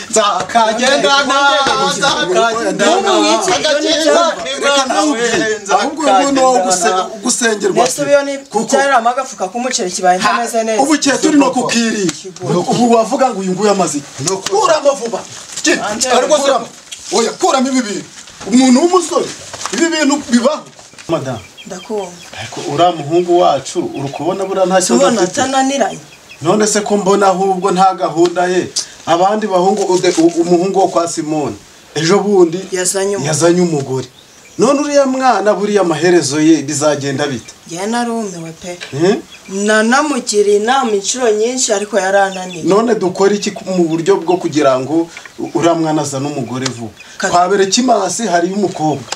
nzakagenda nzakagenda nzakagenda reka nawe ahubwo ubu ni uwo guse- gusengerwa mbese se ubiyo ni kuko byarira amagafuka k'umuceri kibaye ntameze neza ubu igihe turi no kukiri ubu wavuga ngo uyu nguyu amaze Nuko- kuramo vuba Ki- Ante- ariko se- oya kuramo ibi bintu umuntu w'umusore ibi bintu bibaho madamu ndakumva ariko uriya muhungu wacu uri kubona buriya nta kibazo tubona afite atananiranye none se ko mbona ahubwo nta gahunda ye abandi bahungu ude- u- umuhungu wo kwa simoni ejo bundi Yazanye umugore. yazanye umugore none uriya mwana buriya amaherezo ye bizagenda bite njyewe narumiwe pe Eh? nanamugiriye inama inshuro nyinshi ariko yarananiwe none dukora iki mu buryo bwo kugira ngo u- uriya mwana azane umugore vuba Kati- kwa berekimasi hariyo umukobwa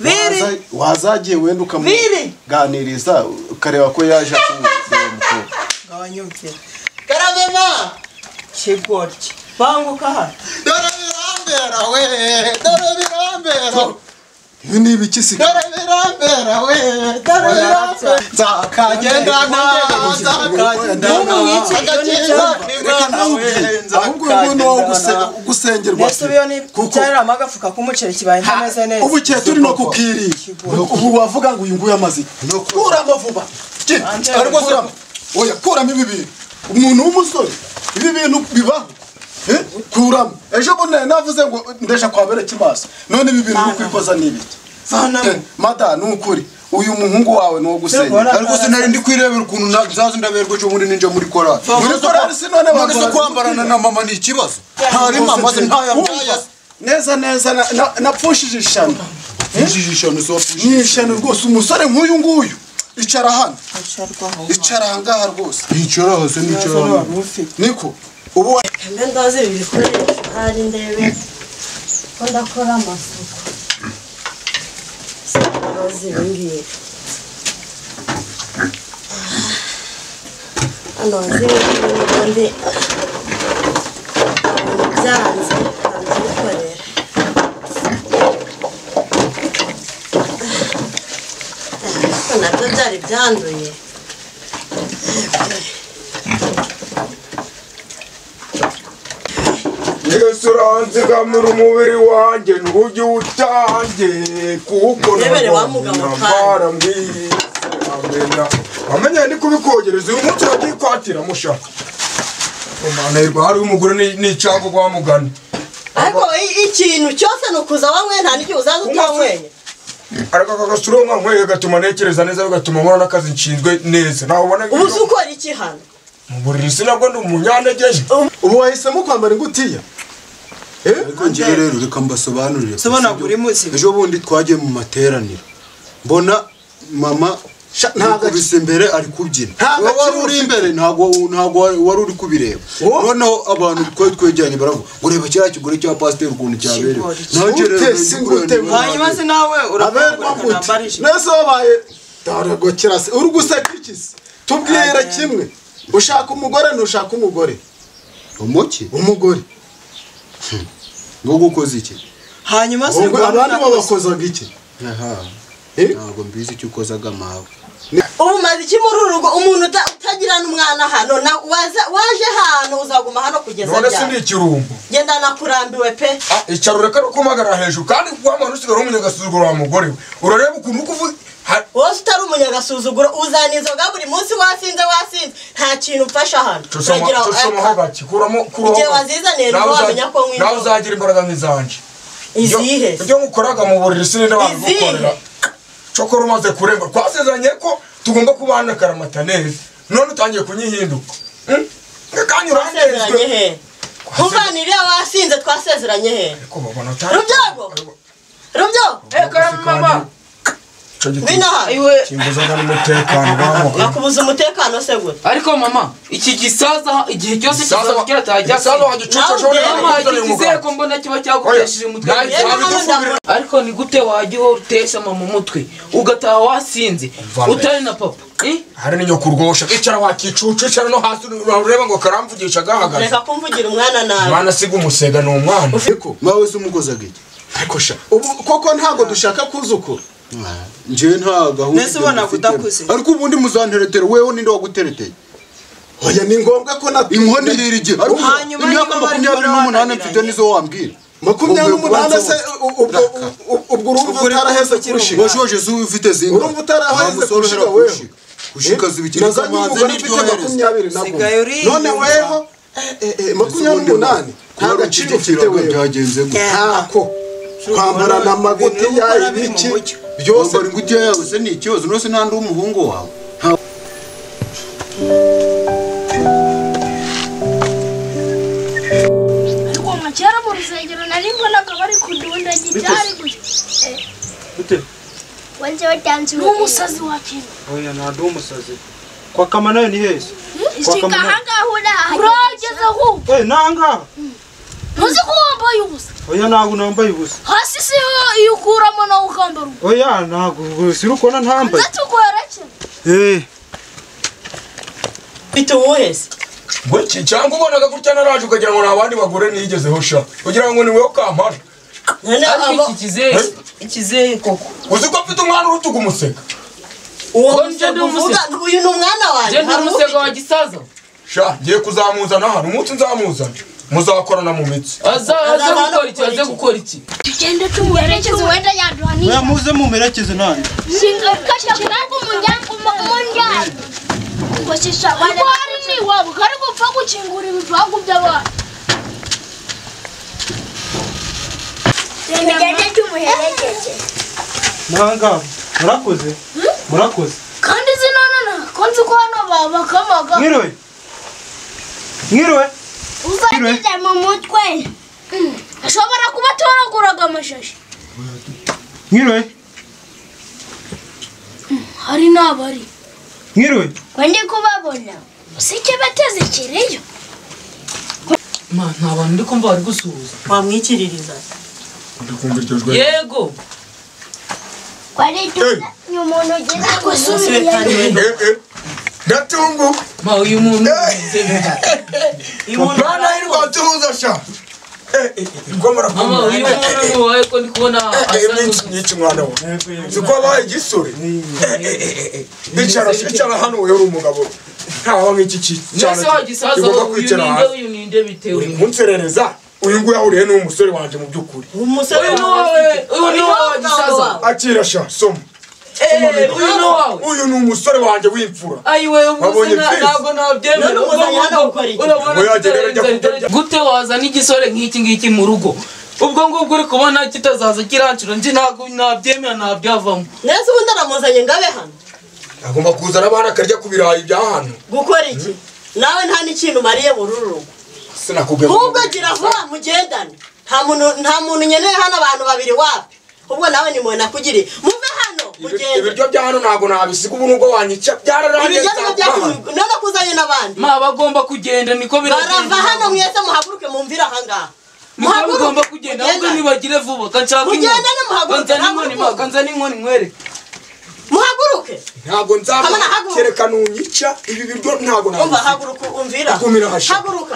biri Waza- wazagiye wenda Biri. ukamuganiriza ukareba ko yaje akubwira uwo mukobwa ngabanyumvira karabema kigoryi banguka hano dore birambera we dore birambera ibi ni ibikisiga dore birambera we dore birambera nzakagenda nzakagenda reka nawe ahubwo ubu ni uwo guse- gusengerwa mbese se ubiyo ni kuko byarira amagafuka k'umuceri kibaye ntameze neza ubu igihe turi no kukiri ubu wavuga ngo uyu nguyu amaze kuramo vuba Ki- Ante- ariko se- oya kuramo ibi bintu umuntu w'umusore ibi bintu bibaho Eh, kuramo ejo bundi nari navuze ngo ndesha kwa bere kimaso none ibi bintu ni ukwikoza n'ibiki Vanamo. Eh, mada ni ukuri uyu muhungu wawe ni uwo Tubona. gusenya ariko sinari ndi kwirebera ukuntu na- nzaza ndaberwa ejo bundi ninjya muri korali Muri korali si none none se bambara- kwambarana na mama ni ikibazo ntari mama se ntaya neza neza na- na- napfushije ishano ijisho so ni ishano rwose umusore nk'uyu nguyu icara hano icara ahangaha rwose yicara hasi nicara hano niko ubu mbe ndazi ibi bikoresho ahari ndebe ko ndakora amasuku ndazi ibi ngibi hano zimwe kandi byanze ndabyikorera ariko nabyo byari byanduye yesu uranzigamira umubiri wanjye ntujye uwutange kuko Rebere wa mugabo nambara mbwise amenya amenya ndi kubikogereza uyu munsi wagiye kwatira musha umwana hari umugore ni- ni icyago kwa mugani ariko i- ikintu cyose ni ukuza wanyweye nta n'igihe uzaza utanyweye ariko aka gasura nka nkwe gatuma ntekereza neza bigatuma nkora n'akazi nshinzwe neza ntawe ubona ubu se ukora iki hano mu buriri sinabwo ndi umunyantegeje ubu wahisemo kwambara ingutiya ariko njyewe rero reka mbasobanurire Sobanura uri muzima. ejo bundi twagiye mu materaniro mbona mama yakubise imbere ari kubyina Nta wowe wari gaciro uri imbere ntabwo ntabwo wari- wari uri kubireba noneho abantu twari twegeranye baravuga ngo reba kiriya kigore cya pasiteri ukuntu cyaberewe Kigore. nanjye rero Singute, nari ndi singute. kureba hanyuma nabi. se nawe aberwa urakumva gute ntambarije neza wabaye daragokera se uri guseka iki se tubwira Amen. kimwe ushaka umugore ntushaka umugore umuki umugore ngo gukoze iki hanyuma se Ubwo rwanda abandi babakozaga iki aha Eh? ntabwo mbizi icyo ukozaga mawe ubu umaze iki muri uru rugo umuntu uta- utagirana umwana hano na- waza- waje hano uzaguma hano kugeza none si ni ryari ikirumbo genda nakurambiwe pe Ah, icyaro reka no kumagara hejuru kandi wa muntu usigaye umunyagasuzuguro wa mugore we urareba ukuntu uri kuvuga Ha- wose utari umunyagasuzuguro uzana inzoga buri munsi wasinze wasinze nta kintu upfasha hano tusoma Uragira- tusomaho gake kuramo kuramo Igihe gake. wazizaniye Nawe niho uzagira- wamenya ko nk'inzobe. nawe uzagira imbaraga nk'izanjye Ibyo- izihe ibyo mukoraga mu buriri sininde abantu Izihe? gukorera cokora umaze kurenga twasezeranye ko tugomba kubana akaramata neza none utangiye kunyihinduka Hmm? kandi twasezeranye uranezwe he nkuvana iriya wasinze twasezeranye he Ariko babona utari- rubyago rubyo Ico giti ngwino hano Iwe kimbuzaga n'umutekano bamuha nakubuza umutekano se gute ariko mama iki gisaza igihe cyose Saza kizaba kiratahajya saza wagicuca shobora mama kuzana uyu mugabo. igizeko mbona kiba cyagutesheje umutwe Oya, nta Yewe, gisaza none dufubire- ariko ni gute wajya uhora utesha mama umutwe ugataha wasinze Mvana. utari na papa Eh? hari n'inyoko urwosha icara wakicucu icara no hasi ureba ngo karamvugisha agahagaze reka kumvugira umwana nawe umwana asiga umusega ni umwana ariko mawe se umukozaga iki ariko sha ubu koko ntabwo dushaka kuzukura njyewe nta gahunda Mbese ubona mufite. kudakuze. ariko ubundi muzanteretera wewe ninde wagutereteye oya ni ngombwa ko na inkono irira igihe ariko Hanyuma imyaka niba bari makumyabiri n'umunani kubananiranye. mfite nizo wambwira makumyabiri n'umunani se u- Ubwo- ubwo u- ubwo urumva utaraheze kurushinga washoje si ufite zinga Urumva utaraheze Ntamusorohera kushika wewe. kushika. kushika zibikiri na za kamanzi nyir'umugore mfite n'iryohereza makumyabiri na Sigaye kumwe uriyumva. none weho eh, eh, eh, makumyabiri n'umunani nta gaciro ufite wewe byagenze gutya ntako kwambarana amagutiya Ibintu ukora biri mu ibiki mucyo. byose wambara ingutiya yawe se ni ikibazo nose n'andi w'umuhungu wawe ariko uwo kera mu rusengero nari mbonaga bari kudunda gitari gusa Eh, Bite? wanjye watanze n'umusazi wa kera Oya ntabwo uri umusazi. Kwa kama nayo ni heza. ishinga kamara. ahangaha uraha urageze ahubwo Eh nanga. ntuzi ko wambaye ubusa Oya ntabwo nambaye ubusa. hasi siho iyo ukuramo nawe ukambara ubusa Oya ntabwo ubusa urukona ntambaye. ndetse ukorekera Eh. mfite uwuhese Buki cyangwa ubonaga gutya naraje ukagira ngo ni abandi bagore niyigezeho sha kugira ngo ni wowe kampara ariko iki kizehe ikizehe koko uzi ko mfite umwana uruta ugumuseka uwo Ngo njye musego nduvuga uvuga ngo uyu ni umwana wanjye njye ndi hari umusego wa ufite? gisaza sha ngiye kuzamuzana hano umunsi nzamuzana muzakorana mu mitsi aza aza Azaza gukora iki aze gukora iki tugende tumuherekeze wenda yaduha Oya n'iyo muze mumerekeze nanjye. shinga gukata kubanga umuryango umuryango ugoshisha wajya hari n'iwabo kari gupfa gukingura ibipangu by'abantu tugende tumuherekeze Nanga. Murakoze. Murakoze. kandi izi nonana ko nzi ko hano babakamaga Mwiriwe. Mwiriwe. uzagize mu mutwe ashobora kuba atoraguraga amashashi Mwiriwe. hari n'abari Mwiriwe. ngo ndi kubabona usike bateze ikireyo Ma, nta bantu ndi kumva bari gusuhuza wamwikiririza ndakumva iryo jwi yego kwari tuza ni umuntu ugeze ku isubirayo Eh, eh. ndatungu ma uyu muntu ugize bibi. uyu muntu mwana hirwa tuhuza sha Eh, eh, eh, rwamara mama uyu kumenya. muntu ni uwawe ko ndi kubona Eh, eh, asa myinshi n'uzi nyinshi mwana we niko abaye igisore bicara bicara hano wewe uri umugabo ntawa nk'iki ki- cyane nese wa gisaza kigomba uyu kwicara ni nde hasi uyu ni nde bitewe uri kunserereza uyu nguyu ahuriye n'umusore wanjye mu by'ukuri umusego uyu ni wowe uyu ni wowe wa gisaza akira sha soma Eh, uyu ni wowe uyu ni umusore wanjye w'imfura ayiwe umuze Wabonye na- Chris? ntabwo nabyemera None Urumva umuzanye hano umuntu- gukora iki? urabona Oya, gerera inzara- njya inzara- kurya. inzara- gute wazana igisore nk'iki ngiki mu rugo ubwo ngubwo uri kubona kitazaza kiranshura nje ntabwo nabyemera ntabyavamo neza ubundi aramuzanye ngo abe hano agomba kuzana abana akarya ku birayi bya hano gukora iki nawe nta n'ikintu umariye muri uru rugo sinakubwira ahubwo gira vuba mugendane nta muntu nta muntu nkeneye hano abantu babiri wapi ubwo nawe ni mwe nakugiriye muve hano mugende ibiryo bya hano ntabwo nabisiga ubu nubwo wanyica byararangiye ibijyanye nzakubana. n'ibyatumye none kuzanye n'abandi ma bagomba kugenda niko barava hano biragenda mwese muhaguruke mumvire ahangaha niko bigomba kugenda ahubwo mugendane. nibagire vuba kanshaka Mugende inkoni nimuhaguruke, kanzana inkoni ma ntabwo kanzana inkoni mwereke muhaguruke ntabwo nzaba Hamana, haguruka. kereka nunyica ibi biryo ntabwo umva nabisiga haguruka umvira Igumira hashya. haguruka